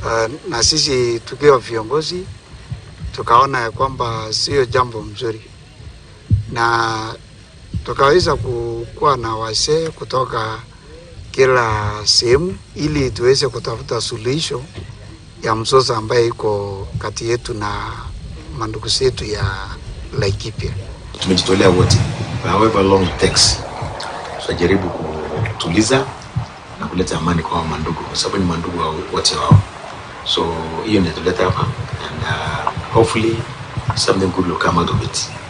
Uh, na sisi tukiwa viongozi tukaona ya kwamba sio jambo mzuri, na tukaweza kukuwa na wasee kutoka kila sehemu ili tuweze kutafuta suluhisho ya mzozo ambaye iko kati yetu na mandugu zetu ya Laikipia. Tumejitolea wote, however long it takes, tutajaribu kutuliza na kuleta amani kwa mandugu, kwa sababu ni mandugu wa wote wao. So hiyo ndio tuleta hapa and uh, hopefully something good will come out of it.